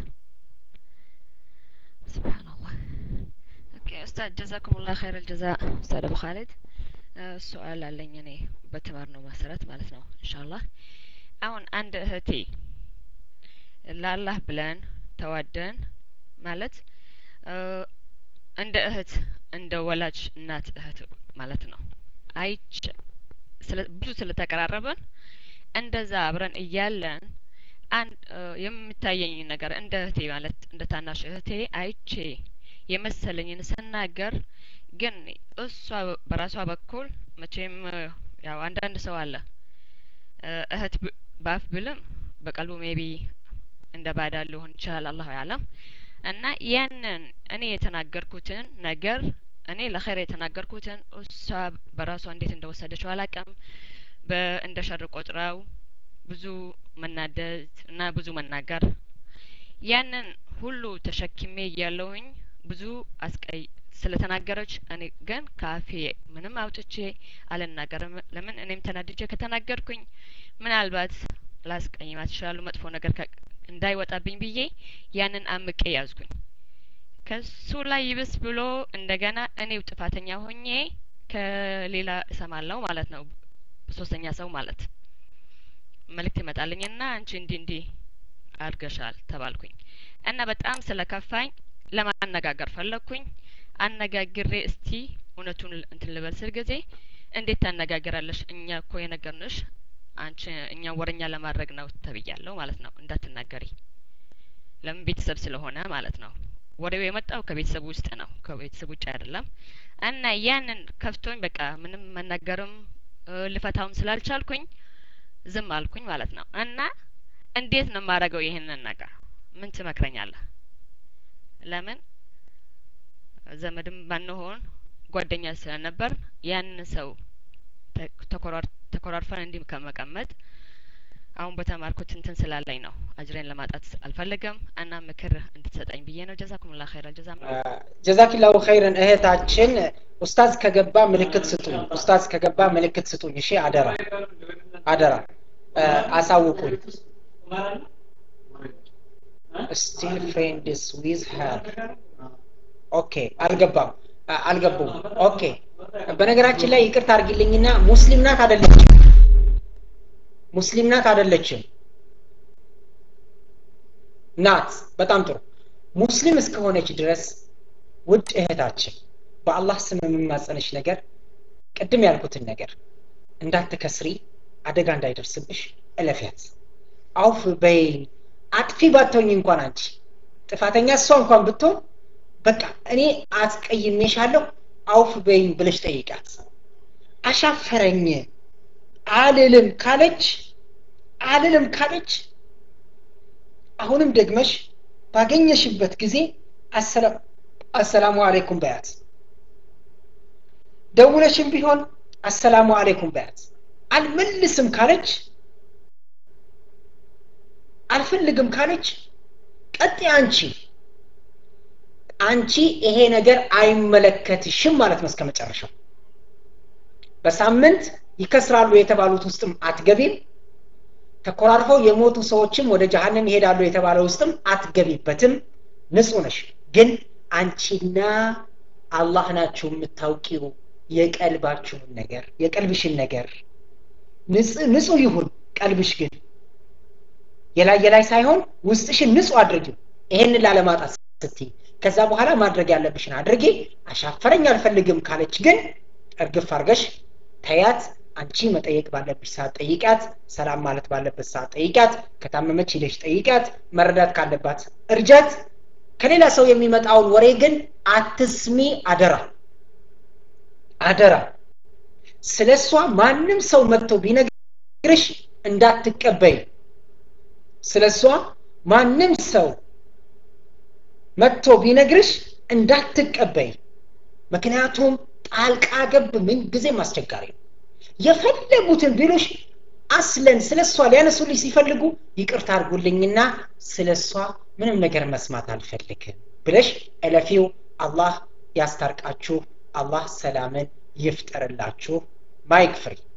Speaker 2: سبحان الله اوكي استاذ جزاكم الله خير الجزاء استاذ ابو خالد السؤال አለኝ እኔ በተማርነው መሰረት ማለት ነው ኢንሻአላህ አሁን አንድ እህቴ ለአላህ ብለን ተዋደን ማለት እንደ እህት እንደ ወላጅ እናት እህት ማለት ነው አይች ብዙ ስለተቀራረበን እንደዛ አብረን እያለን አንድ የምታየኝ ነገር እንደ እህቴ ማለት እንደ ታናሽ እህቴ አይቼ የመሰለኝን ስናገር ግን እሷ በራሷ በኩል መቼም ያው አንዳንድ ሰው አለ እህት ባፍ ብልም በቀልቡ ሜቢ እንደ ባዳ ሊሆን ይችላል አላሁ ያለም እና ያንን እኔ የተናገርኩትን ነገር እኔ ለኸይር የተናገርኩትን እሷ በራሷ እንዴት እንደወሰደችው አላቅም እንደ ሸር ቆጥራው ብዙ መናደድ እና ብዙ መናገር ያንን ሁሉ ተሸክሜ እያለውኝ ብዙ አስቀይ ስለተናገረች እኔ ግን ካፌ ምንም አውጥቼ አልናገርም ለምን እኔም ተናድጄ ከተናገርኩኝ ምናልባት ላስቀይማት ይችላሉ መጥፎ ነገር እንዳይወጣብኝ ብዬ ያንን አምቄ ያዝኩኝ ከሱ ላይ ይብስ ብሎ እንደገና እኔው ጥፋተኛ ሆኜ ከሌላ እሰማለሁ ማለት ነው ሶስተኛ ሰው ማለት መልእክት ይመጣልኝና አንቺ እንዲህ እንዲህ አድርገሻል ተባልኩኝ እና በጣም ስለከፋኝ ለማነጋገር ፈለግኩኝ አነጋግሬ እስቲ እውነቱን እንትን ልበል ስል ጊዜ እንዴት ታነጋግራለሽ እኛ እኮ የነገርንሽ አንቺ እኛ ወረኛ ለማድረግ ነው ተብያለሁ ማለት ነው እንዳትናገሪ ለምን ቤተሰብ ስለሆነ ማለት ነው ወሬው የመጣው ከቤተሰብ ውስጥ ነው ከቤተሰብ ውጭ አይደለም እና ያንን ከፍቶኝ በቃ ምንም መናገርም ልፈታውም ስላልቻልኩኝ ዝም አልኩኝ ማለት ነው እና እንዴት ነው የማደርገው ይህንን ነገር ምን ትመክረኛለህ ለምን ዘመድም ባንሆን ጓደኛ ስለነበር ያንን ሰው ተኮራርፈን እንዲህ ከመቀመጥ አሁን በተማርኩት እንትን ስላለኝ ነው አጅሬን ለማጣት አልፈለገም እና ምክር እንድትሰጠኝ ብዬ ነው ጀዛኩም ላ ኸይረን ጀዛ
Speaker 1: ጀዛኪላሁ ኸይረን እህታችን ኡስታዝ ከገባ ምልክት ስጡኝ ኡስታዝ ከገባ ምልክት ስጡኝ እሺ አደራ አደራ አሳውቁኝ ስቲል ፍሬንድስ ዊዝ ሄር ኦኬ አልገባም አልገቡም ኦኬ በነገራችን ላይ ይቅርታ አድርጊልኝና ሙስሊም ናት አደለችም ሙስሊም ናት አደለችም ናት በጣም ጥሩ ሙስሊም እስከሆነች ድረስ ውድ እህታችን በአላህ ስም የምማጸንሽ ነገር ቅድም ያልኩትን ነገር እንዳትከስሪ አደጋ እንዳይደርስብሽ እለፊያት አውፍ በይኝ አጥፊ ባትሆኝ እንኳን አንቺ ጥፋተኛ እሷ እንኳን ብትሆን በቃ እኔ አስቀይሜሻለሁ አውፍ በይኝ ብለሽ ጠይቃት አሻፈረኝ አልልም ካለች አልልም ካለች አሁንም ደግመሽ ባገኘሽበት ጊዜ አሰላሙ አሌይኩም በያት ደውለሽም ቢሆን አሰላሙ አሌይኩም በያት አልመልስም ካለች አልፈልግም ካለች ቀጥ አንቺ አንቺ ይሄ ነገር አይመለከትሽም ማለት ነው እስከ መጨረሻው በሳምንት ይከስራሉ የተባሉት ውስጥም አትገቢም ተኮራርፈው የሞቱ ሰዎችም ወደ ጀሀነም ይሄዳሉ የተባለ ውስጥም አትገቢበትም ንጹህ ነሽ ግን አንቺና አላህ ናችሁ የምታውቂው የቀልባችሁን ነገር የቀልብሽን ነገር ንጹህ ይሁን ቀልብሽ ግን የላይ የላይ ሳይሆን ውስጥሽን ንጹህ አድርጊው ይሄንን ላለማጣት ስትይ ከዛ በኋላ ማድረግ ያለብሽን አድርጊ አሻፈረኝ አልፈልግም ካለች ግን እርግፍ አርገሽ ተያት አንቺ መጠየቅ ባለብሽ ሰዓት ጠይቂያት ሰላም ማለት ባለበት ሰዓት ጠይቂያት ከታመመች ሂደሽ ጠይቂያት መረዳት ካለባት እርጃት ከሌላ ሰው የሚመጣውን ወሬ ግን አትስሚ አደራ አደራ ስለ እሷ ማንም ሰው መጥቶ ቢነግርሽ እንዳትቀበይ ስለ እሷ ማንም ሰው መጥቶ ቢነግርሽ እንዳትቀበይ ምክንያቱም ጣልቃ ገብ ምን ጊዜም አስቸጋሪ ነው የፈለጉትን ቢሉሽ አስለን ስለ እሷ ሊያነሱልሽ ሲፈልጉ ይቅርታ አድርጉልኝና ስለ እሷ ምንም ነገር መስማት አልፈልግም ብለሽ እለፊው አላህ ያስታርቃችሁ አላህ ሰላምን ይፍጠርላችሁ ማይክ ፍሪ